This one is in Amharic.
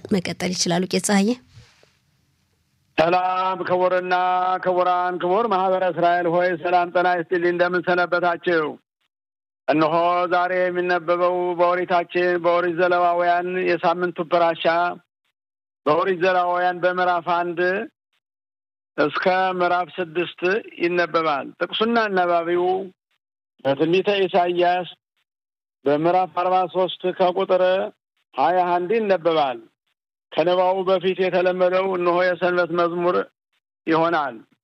መቀጠል ይችላሉ። ቄስ ፀሐዬ። ሰላም ክቡርና ክቡራን፣ ክቡር ማህበረ እስራኤል ሆይ ሰላም ጤና ይስጥልኝ። እንደምን ሰነበታችሁ? እነሆ ዛሬ የሚነበበው በኦሪታችን በኦሪት ዘሌዋውያን የሳምንቱ ፕራሻ በኦሪት ዘሌዋውያን በምዕራፍ አንድ እስከ ምዕራፍ ስድስት ይነበባል። ጥቅሱና አናባቢው በትንቢተ ኢሳይያስ በምዕራፍ አርባ ሶስት ከቁጥር ሀያ አንድ ይነበባል። ከንባቡ በፊት የተለመደው እነሆ የሰንበት መዝሙር ይሆናል።